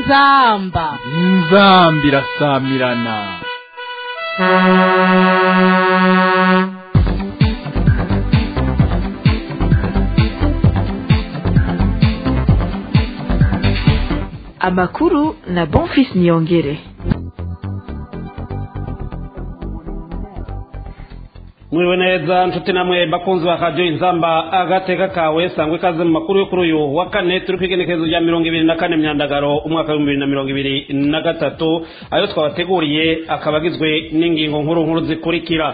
inzamba inzamba irasamirana amakuru na bonfis niyongere mwiriwe neza nshuti namwe bakunzi ba radiyo inzamba agateka kawe sangwa ikaze mu makuru yo kuri uyu wa kane turi ku igenekerezo rya mirongo ibiri na kane myandagaro umwaka w'ibihumbi bibiri na mirongo ibiri na gatatu ayo twabateguriye akaba agizwe n'ingingo nkuru nkuru zikurikira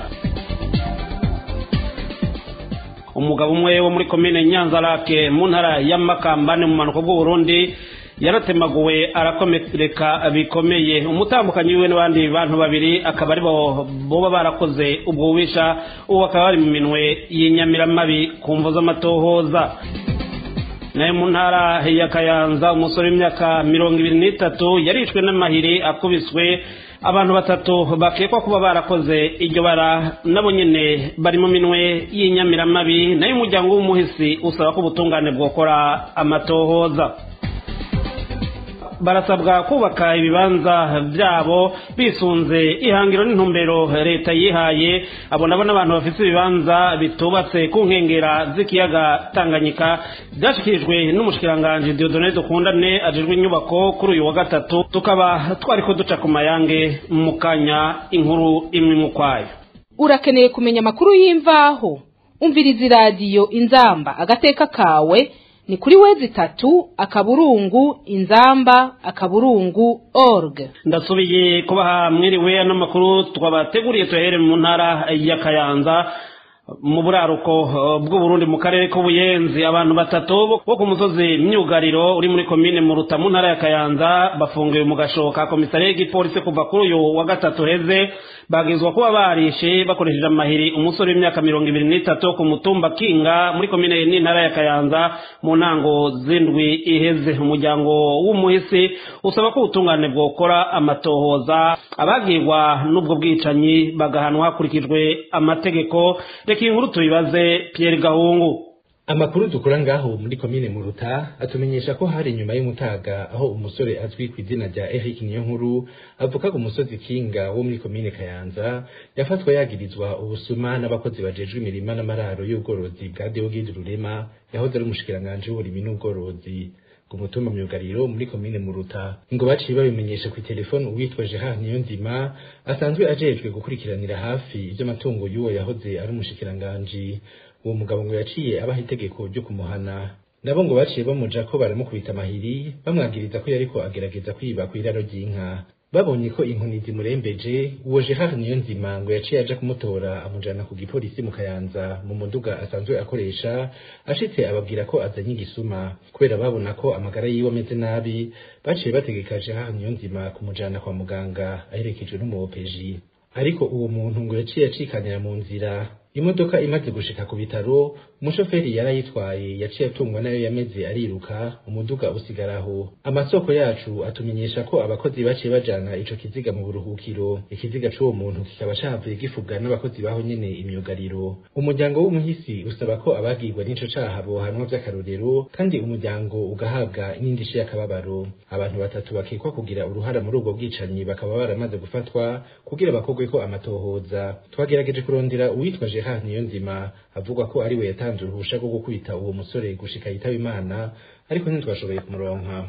umugabo umwe wo muri komine nyanzarake mu ntara ya makambane mu manuko bw'uburundi yaratemaguwe arakomereka bikomeye umutambukanyi wiwe n'abandi bantu babiri akaba ari bo boba barakoze ubwo bubisha ubu bakaba bari mu minwe y'inyamiramabi ku mvu z'amatohoza nayo mu ntara ya kayanza umusore w'imyaka mirongo ibiri n'itatu yarishwe n'amahiri akubiswe abantu batatu bakekwa kuba barakoze iryo bara nabo nyine bari mu minwe y'inyamiramabi nayo umuryango w'umuhisi usaba ko ubutungane bwokora amatohoza barasabwa kubaka ibibanza byabo bisunze ihangiro n'intumbero leta yihaye abo nabo n'abantu bafite ibibanza bitubatse ku nkengera z'ikiyaga tanganyika byashyikirijwe n'umushikiranganji diodone dukundane ajejwe inyubako kuri uyu wa gatatu tukaba twari ko duca ku mayange mu kanya inkuru imwe mu kwayo urakeneye kumenya amakuru y'imvaho umviriza iradiyo inzamba agateka kawe ni kuri wezi itatu akaburungu inzamba akaburungu org ndasubiye kubaha mwiriwe ano makuru twabateguriye tuyahere mu ntara ya kayanza mu buraruko bw'uburundi mu karere k'ubuyenzi abantu batatu bo ku musozi myugariro uri muri komine mu ruta mu ntara ya kayanza bafungiwe mu gashoka komisariya y'igipolisi kuva kuri uyu wa gatatu heze bagizwa kuba barishe bakoresheje amahiri umusore w'imyaka mirongo ibiri n'itatu ku mutumba kinga muri komine n'intara ya kayanza mu ntango z'indwi iheze umuryango w'umuhisi usaba ko ubutungane bwokora amatohoza abagirwa n'ubwo bwicanyi bagahanwa hakurikijwe amategeko reka iyi nkuru tuyibaze Pierre Gahungu amakuru dukura ngaho muri komine muruta atumenyesha ko hari inyuma y'umutaga aho umusore azwi ku izina rya Eric Niyonkuru avuka ku musozi Kinga wo muri komine Kayanza yafatwa yagirizwa ubusuma n'abakozi bajejwe imirima n'amararo y'ubworozi bwa Deogide Rurema yahoze ari umushikiranganje w'uburimi n'ubworozi ku mutumba myugariro muri komine muruta ngo baciye babimenyesha ku telefone uwitwa Gerard Niyonzima asanzwe ajejwe gukurikiranira hafi iby'amatungo y'uwo yahoze ari umushikiranganje uwo mugabo ngo yaciye abaha itegeko ryo kumuhana nabo ngo baciye bamuja ko baramukubita amahiri bamwagiriza ko yariko agerageza kwiba ku iraro ry'inka babonye ko inkoni zimurembeje uwo Gerard Niyonzima ngo yaciye aja kumutora amujana ku gipolisi mu Kayanza mu muduga asanzwe akoresha ashitse ababwira ko azanye igisuma kubera babona ko amagara yiwe ameze nabi baciye bategeka Gerard Niyonzima kumujana kwa muganga aherekejwe n'umuwopeji ariko uwo muntu ngo yaciye acikanira mu nzira imodoka imaze gushika ku bitaro umushoferi yarayitwaye yaciye atungwa nayo yameze ariruka umuduga usigaraho amasoko yacu atumenyesha ko abakozi baciye bajana ico kiziga mu buruhukiro ikiziga c'uwo muntu kikaba cavuye gifubwa n'abakozi baho nyene imyugariro umuryango w'umuhisi usaba ko abagirwa n'ico caha bohanwa vy'akarorero kandi umuryango ugahabwa n'indishyi y'akababaro abantu batatu bakekwa kugira uruhara muri ubwo bwicanyi bakaba baramaze gufatwa kugira bakogweko amatohoza twagerageje kurondera uwitwa Gerard Niyonzima avuga ko ari we yatanze uruhusha rwo gukubita uwo musore gushika yitaba Imana ariko ntitwashoboye kumuronka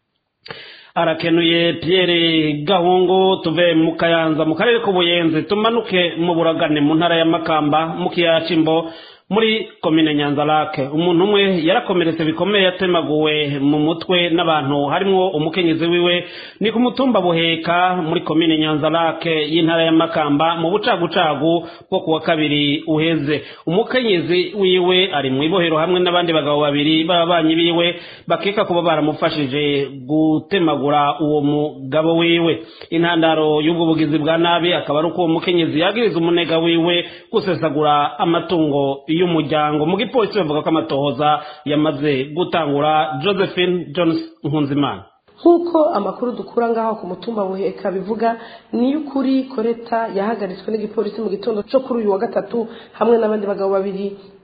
arakenuye Pierre Gahungu tuve mu Kayanza mu karere k'ubuyenzi tumanuke mu buragane mu ntara ya Makamba mu kiyaya c'imbo muri komine nyanzarake umuntu umwe yarakomeretse bikomeye yatemaguwe mu mutwe n'abantu harimwo umukenyezi wiwe ni ku mutumba buheka muri komine nyanzarake y'intara ya makamba mu bucagucagu bwo kuwa kabiri uheze umukenyezi wiwe ari mu ibohero hamwe n'abandi bagabo babiri b'ababanyi biwe bakeka kuba baramufashije gutemagura uwo mugabo wiwe intandaro y'ubwo bugizi bwa nabi akaba ari uko uwo mukenyezi yagiriza umunega wiwe gusesagura amatungo y'umuryango mu gipolisi bavuga ko amatohoza yamaze gutangura josephine jones nkunzimana nk'uko amakuru dukura ngaho ku mutumba buheka bivuga ni y'ukuri koreta yahagaritswe n'igipolisi mu gitondo cyo kuri uyu wa gatatu hamwe n'abandi bagabo babiri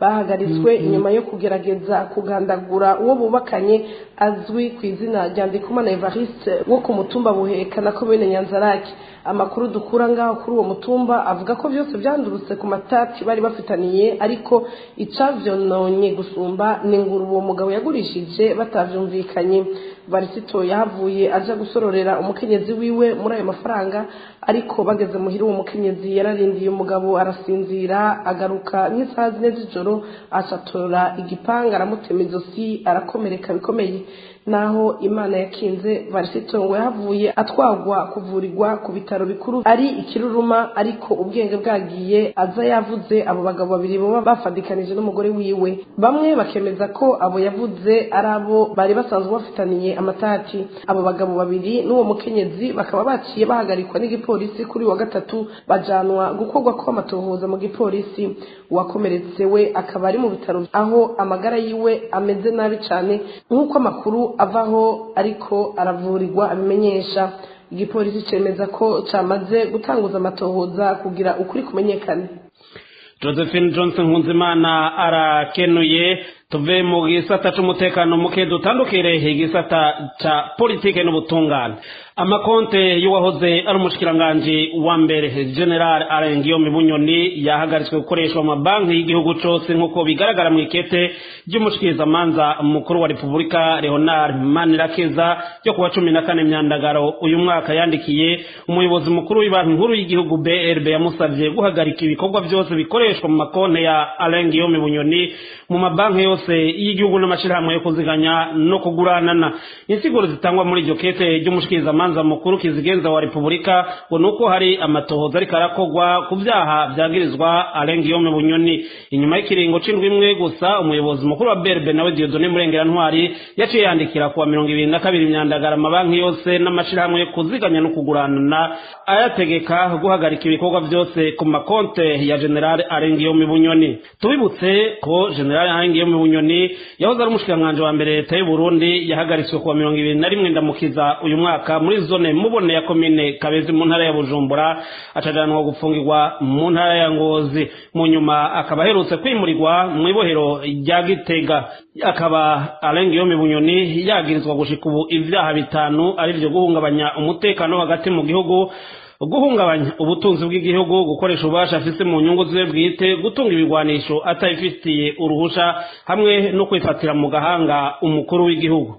bahagaritswe inyuma yo kugerageza kugandagura uwo bubakanye azwi ku izina rya ndikumana evariste wo ku mutumba buheka na komine nyanzarake amakuru dukura ngaho kuri uwo mutumba avuga ko byose byandurutse ku matati bari bafitaniye ariko icavyononye gusumba ni ingurube uwo mugabo yagurishije batavyumvikanye barisito yahavuye aja gusororera umukenyezi wiwe muri ayo mafaranga ariko bageze muhira uwo mukenyezi yararindiye umugabo arasinzira agaruka nk'isaha zine z'ijoro acatora igipanga aramutema izosi arakomereka bikomeye naho imana yakinze barisito ngo yahavuye atwagwa kuvurirwa ku bitaro bikuru ari ikiruruma ariko ubwenge bwagiye aza yavuze abo bagabo babiri baba bafadikanije n'umugore wiwe bamwe bakemeza ko abo yavuze ari abo bari basanzwe bafitaniye amatati abo bagabo babiri n'uwo mukenyezi bakaba baciye bahagarikwa n'igipolisi kuri wa gatatu bajanwa gukorwa kw'amatohoza mu gipolisi uwakomeretse we akaba ari mu bitaro aho amagara yiwe ameze nabi cyane nk'uko amakuru avaho ariko aravurirwa abimenyesha igipolisi cemeza ko camaze gutanguza amatohoza kugira ukuri kumenyekane josephine johnson nkunzimana arakenuye tuve mu gisata c'umutekano muke dutandukire igisata ca politike n'ubutungane amakonte y'uwahoze ari umushikiranganji wa mbere general arengiyome bunyoni yahagaritswe gukoreshwa mu mabanki y'igihugu cose nk'uko bigaragara mu ikete ry'umushikirizamanza mukuru wa repubulika leonard manirakiza ryo kuwa cumi na kane myandagaro uyu mwaka yandikiye umuyobozi mukuru w'ibanki nkuru y'igihugu brb yamusavye guhagarika ibikorwa vyose bikoreshwa mu makonte ya arengiyome bunyoni mu mabanki yose y'igihugu n'amashirahamwe yo kuziganya no kuguranana insiguro zitangwa muri iryo kete ry'umushikirizamanza mukuru kizigenza wa repubulika ngo nuko hari amatohoza ariko arakorwa ku vyaha vyagirizwa arengiyome bunyoni inyuma y'ikiringo c'indwi imwe gusa umuyobozi mukuru wa berbe nawe diodone murengera ntwari yaciye yandikira kuwa mirongo ibiri na kabiri myandagara amabanki yose n'amashirahamwe yo kuziganya no kuguranana ayategeka guhagarika ibikorwa vyose ku makonte ya general arengiyome bunyoni tubibutse ko general arengiyome bunyoni yahoze ari umushikiranganji wa mbere leta y'u burundi yahagaritswe kuwa mirongo ibiri na rimwe ndamukiza uyu mwaka muri zone mubone ya komine kabezi mu ntara ya bujumbura acajanwa gufungirwa mu ntara ya ngozi mu nyuma akaba aherutse kwimurirwa mu ibohero rya gitega akaba arengiyome bunyoni yagirizwa gushika ubu ivyaha bitanu arivyo guhungabanya umutekano hagati mu gihugu guhungabanya ubutunzi bw'igihugu gukoresha ububasha afise mu nyungu ziwe bwite gutunga ibigwanisho atabifitiye uruhusha hamwe no kwifatira mu gahanga umukuru w'igihugu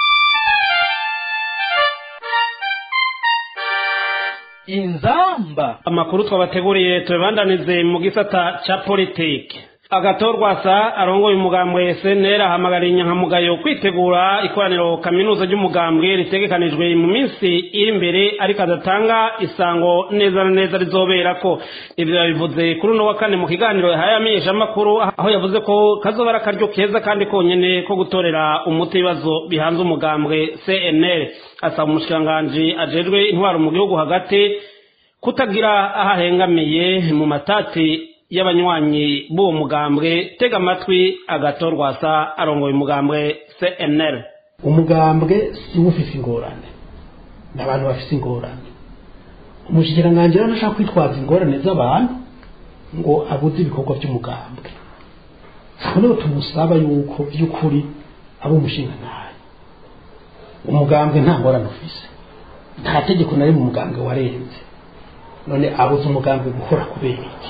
inzamba amakuru twabateguriye tubibandanize mu gisata ca politike agatorwasa arongoye umugambwe SNL ahamagara inyankamugayo kwitegura ikoraniro kaminuza ry'umugambwe ritegekanijwe mu minsi iri imbere ariko adatanga isango neza na neza rizobera ko ivyo yabivuze kuri uno wa kane mu kiganiro yahaye amenyeshamakuru aho yavuze ko kazoba ari akaryo keza kandi konyene ko gutorera umuti ibibazo bihanze umugambwe CNL asaba umushikiranganji ajejwe intwaro mu gihugu hagati kutagira aho ahengamiye mu matati y'abanywanyi b'uwo mugambwe tega amatwi agatorwasa arongoye umugambwe cnl umugambwe si wo ufise ingorane ni abantu bafise ingorane umushikiranganji rero ntashaka kwitwaza ingorane z'abantu ngo abuze ibikorwa by'umugambwe aho niho tumusaba yuko by'ukuri ari umushingantahe umugambwe nta ngorane ufise nta tegeko na rimwe umugambwe warenze none abuze umugambwe gukora kubera iki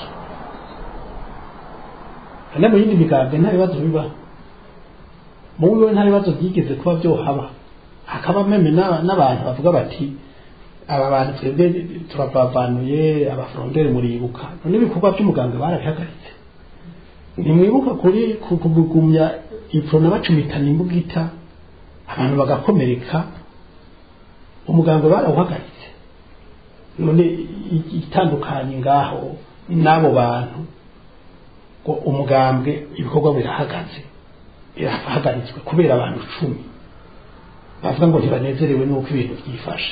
kandi mu yindi migambwe nta bibazo bibaho mu wiwe nta bibazo byigeze kuba byohaba hakaba meme n'abantu bavuga bati aba bantu twebwe turabavanuye abafurondere muribuka none ibikorwa by'umugambwe barabihagaritse ntimwibuka kuri kugumya iprona bacumitana imbugita abantu bagakomereka umugambwe barawuhagaritse none itandukanye ngaho n'abo bantu ngo umugambwe ibikorwa birahagaze birahagaritswe kubera abantu icumi bavuga ngo ntibanezerewe n'uko ibintu byifashe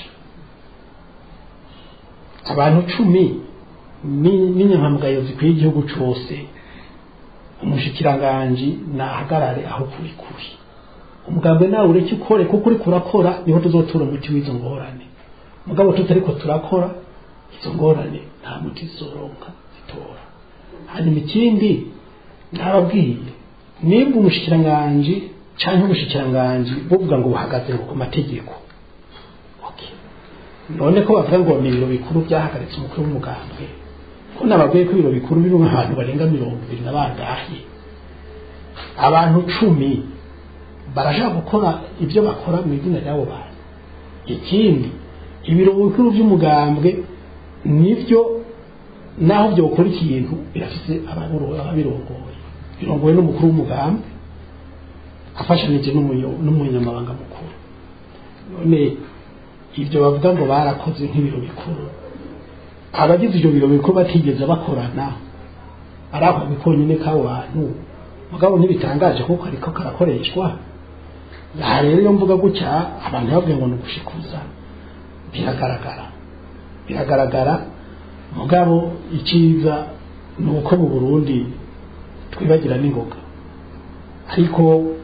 abantu cumi n'inyankamugayo zikwiye igihugu cyose umushikiranganji nahagarare aho kuri kuri umugambwe nawe ureke ukore kuko uri kurakora niho tuzotura umuti w'izo ngorane mugabo tutariko turakora izo ngorane nta muti zizoronka zitora hanyuma ikindi nababwiye nimba umushikiranganji cyangwa ubushikiranganji buvuga ngo buhagaze ngo ku mategeko Okay. none ko bavuga ngo ni ibiro bikuru byahagaritse umukuru w'umugambwe ko nababwiye ko ibiro bikuru birimo ahantu barenga mirongo ibiri na bangahe abantu cumi barashaka gukora ibyo bakora mu izina ry'abo bantu ikindi ibiro bikuru by'umugambwe nibyo naho byokora ikintu birafite ababiro- ababirongoye birongoye n'umukuru w'umugambwe afashanije n'umuyo- n'umunyamabanga mukuru none ibyo bavuga ngo barakoze nk'ibiro bikuru abagize ibyo biro bikuru batigeze bakorana ari ako konyine k'abo bantu mugabo ntibitangaje kuko ariko karakoreshwa aha rero iyo mvuga gutya abantu bavuga ngo ni ugushikuza biragaragara biragaragara mugabo icyiza ni uko mu burundi twibagira n'ingoga ariko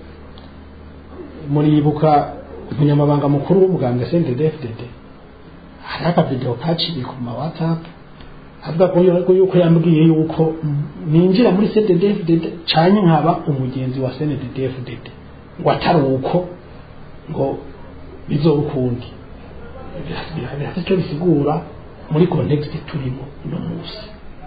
muribuka umunyamabanga mukuru w'umuganga sendedefdede hari akavidewo kaciye ku ma whatsapp avuga ko yuko yuko yambwiye yuko ninjira muri sendedefdede canye nkaba umugenzi wa sendedefdede ngo atari uko ngo bizoba ukundi birafite icyo bisigura muri kontekisi turimo uno munsi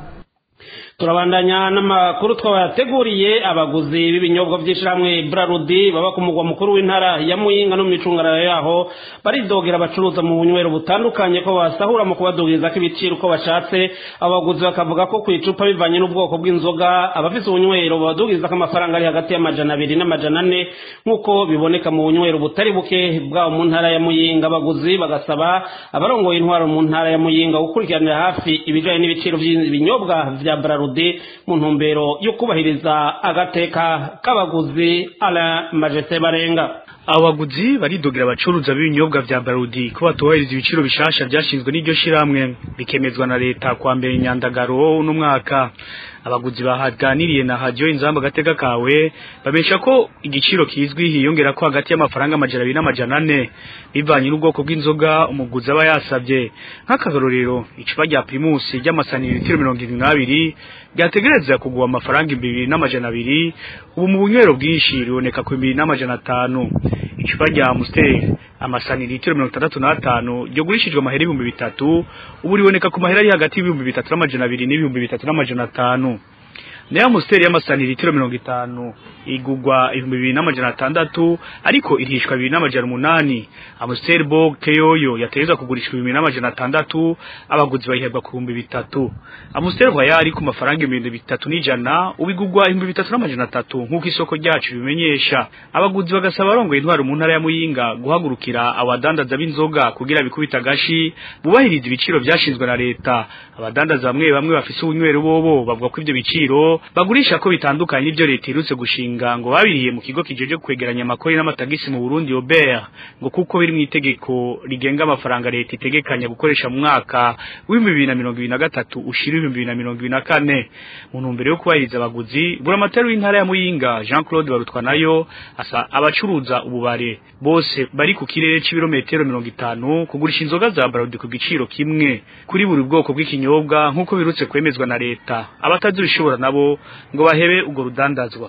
turabandanya n'amakuru twabateguriye abaguzi b'ibinyobwa by'ishyirahamwe brarudi baba ku mugwa mukuru w'intara ya muyinga no mu micungararo yaho baridogera abacuruza mu bunywero butandukanye ko basahura mu kubadugiriza ko ibiciro uko bashatse abaguzi bakavuga ko ku icupa bivanye n'ubwoko bw'inzoga abafite ubunywero babadugiriza ko amafaranga ari hagati y'amajana abiri n'amajana ane nk'uko biboneka mu bunywero butari buke bwabo mu ntara ya muyinga abaguzi bagasaba abarongoye intwaro mu ntara ya muyinga gukurikiranira hafi ibijyanye n'ibiciro by'ibinyobwa bya brarudi mu ntumbero yo kubahiriza agateka k'abaguzi ala majete barenga abaguzi baridogera abacuruza b'ibinyobwa vya barudi ko batubahiriza ibiciro bishasha byashinzwe n'iryo shiramwe bikemezwa na leta kwa mbere nyandagaro uno mwaka abaguzi bahaganiriye na hajyo inzamba gateka kawe babesha ko igiciro kizwi hiyongera ko hagati y'amafaranga amajana abiri n'amajana ane bivanye n'ubwoko bw'inzoga umuguzi aba yasabye nk'akarorero icupa rya primus ry'amasantiritiro mirongo irindwi n'abiri ryategereza kugura amafaranga ibihumbi n'amajana abiri ubu mu bunywero bwinshi riboneka ku bibiri n'amajana atanu icupa rya amusiteri amasantiritiro mirongo itandatu n'atanu ryagurishijwe amahera ibihumbi bitatu ubu riboneka ku mahera ari hagati y'ibihumbi bitatu n'amajana abiri n'ibihumbi bitatu n'amajana atanu nayo amusiteri y'amasantiritiro mirongo itanu igugwa ibihumbi bibiri n'amajana atandatu ariko irishwa bibiri n'amajana umunani amusiteri bo keyoyo yategezwa kugurishwa ibihumbi n'amajana atandatu abaguzi bayiherwa ku bihumbi bitatu amusiteri vayari ku mafaranga ibihumbi bitatu n'ijana ubigugwa ibihumbi bitatu n'amajana atatu nk'uko isoko ryacu bimenyesha abaguzi bagasaba abarongoye intwaro mu ntara ya muyinga guhagurukira abadandaza b'inzoga kugira bikubita agashi bubahiriza ibiciro byashinzwe na leta abadandaza bamwe bamwe bafise ubunywero bobo bavuga ko ivyo biciro bagurisha ko bitandukanye n'ibyo leta irutse gushinga ngo babiriye mu kigo kijeje kwegeranya amakori n'amatagisi mu Burundi Obert ngo kuko biri mu itegeko rigenga amafaranga leta itegekanya gukoresha mu mwaka w'ibihumbi bibiri na mirongo ibiri na gatatu ushira ibihumbi bibiri na mirongo ibiri na kane mu ntumbero yo kubahiriza abaguzi buramatari w'intara ya Muyinga Jean Claude Barutwa nayo asa abacuruza ububare bose bari ku kirere c'ibirometero mirongo itanu kugurisha inzoga za Barodi ku giciro kimwe kuri buri bwoko bw'ikinyobwa nk'uko birutse kwemezwa na leta abatazibishobora nabo ngo bahebe ubwo rudandazwa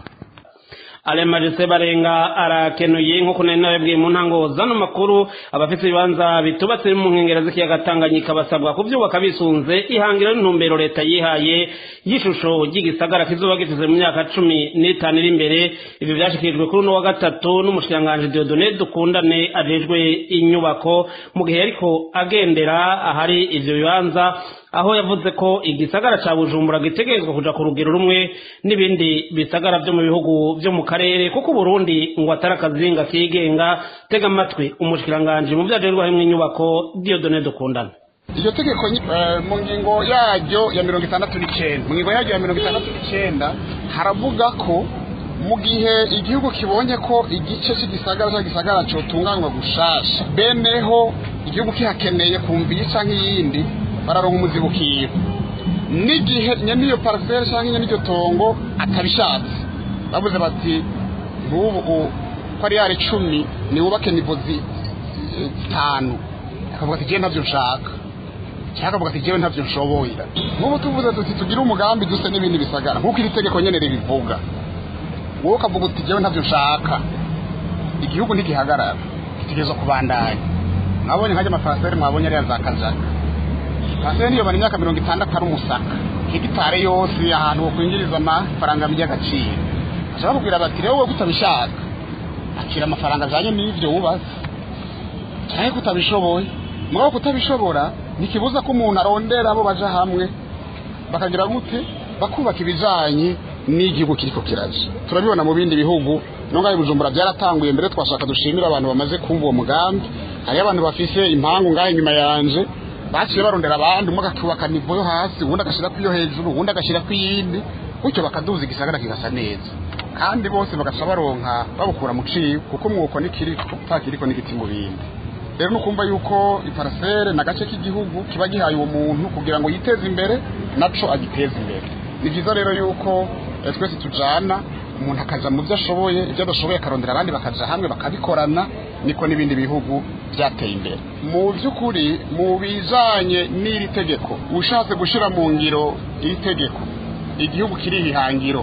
alemajese barenga arakenuye nk'uko nari nabibwiye mu ntango zano makuru abafite ibibanza bitubatse mu nkengero z'ikiyaga tanganyika basabwa kubyubaka bisunze ihangiro n'intumbero leta yihaye y'ishusho ry'igisagara kizuba gifite mu myaka cumi n'itanu iri imbere ibi byashyikirijwe kuri uno wa gatatu n'umushikiranganji diodone dukundane ajejwe inyubako mu gihe ariko agendera ahari ivyo bibanza aho yavuze ko igisagara ca bujumbura gitegerezwa kuja ku rugero rumwe n'ibindi bisagara vyo mu bihugu vyo mu karere kuko uburundi ngo atari akazinga kigenga tega amatwi umushikiranganji mu vyajerwa harimwo inyubako diodone dukundana iryo tegeko mu ngingo yaryo ya mirongo itandatu n'icenda mu ngingo yaryo ya mirongo itandatu n'icenda haravuga ko mu gihe igihugu kibonye ko igice cy'igisagara cya gisagara cotunganywa gushasha beneho igihugu kihakeneye kumva iyi canke iyindi bararonka umuzibukiro n'igihe nyene iyo parcelle canke nyene iryo tongo atabishatse bavuze bati nk'ubu ko ari yari icumi niwubake nivo zitanu akavuga ati je navyo nshaka cyangwa akavuga ati jewe ntavyo nshoboye nk'ubu tuvuze tuti tugire umugambi duse n'ibindi bisagara nk'uko iri tegeko nyene ribivuga wowe ukavuga uti jewe ntavyo nshaka igihugu ntigihagarara gitegerezwa kubandanya mwabonye nkajya amafaraseri mwabonye ariya za kajaga paseri niyo bari imyaka mirongo itandatu ari umusaka hegitare yose ahantu wokwinjiriza amafaranga by'agaciro bashobora kubwira bati rero wowe utabishaka akira amafaranga ajyanye n'ibyo wubatse cyangwa ko utabishoboye mugabo kutabishobora ntikibuza ko umuntu arondera abo baja hamwe bakagira gute bakubaka ibijanye n'igihugu kiriko kiraje turabibona mu bindi bihugu nongaye bujumbura byaratanguye mbere twashaka dushimira abantu bamaze kumva uwo mugambi hariyo abantu bafise impangu ngahe inyuma yanje baciye barondera abandi umwe akubaka nivo yo hasi uwundi agashyira ku yo hejuru uwundi agashyira ku yindi gutyo bakaduza igisagara kigasa neza kandi bose bagaca baronka babukura mu ciwe kuko umwuko nikiriko utakiriko n'igiti mu bindi rero nukumva yuko iparasere na gace k'igihugu kiba gihaye uwo muntu kugira ngo yiteze imbere naco agiteze imbere ni byiza rero yuko eh, twese tujana umuntu akaja mu byo ashoboye ibyo adashoboye akarondera abandi bakaja hamwe bakabikorana niko n'ibindi bihugu byateye imbere mu by'ukuri mu bijanye n'iri tegeko ushatse gushira mu ngiro iri tegeko igihugu kiri ihangiro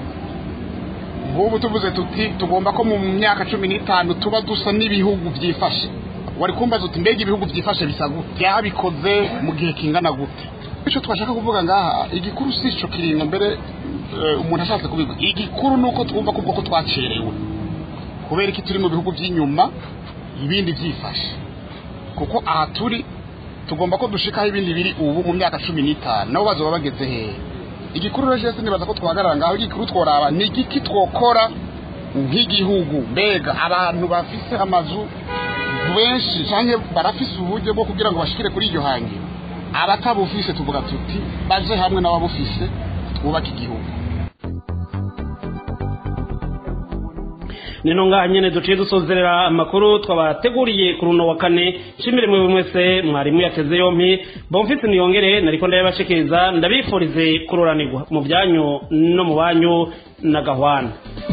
nk'ubu tuvuze tuti tugomba ko mu myaka cumi n'itanu tuba dusa n'ibihugu byifashe wari kumbaza uti mbega ibihugu byifashe bisa gute byabikoze mu gihe kingana gute icyo twashaka kuvuga ngaha igikuru si ico kiringo mbere eh, umuntu ashatse kubivuga igikuru ni uko twumva kuvuga ko twacerewe kubera iki turi mu bihugu by'inyuma ibindi byifashe kuko aha turi tugomba ko dushikaho ibindi biri ubu mu myaka cumi n'itanu nabo bazoba bageze hehe igikuru rero jese nibaza ko twahagarara ngaho igikuru tworaba ni igiki twokora nk'igihugu mbega abantu bafise amazu benshi canke barafise uburyo bwo kugira ngo bashikire kuri iryo hangiro abatabufise tuvuga tuti baje hamwe n'ababufise twubake igihugu nino ngaha nyene duciye dusozerera amakuru twabateguriye ku runo wa kane nshimire mwe mwese mwarimu yateze yompi bomfise niyongere nariko ndabibashikiriza ndabifurize kuroranirwa mu byanyu no mu banyu na gahwana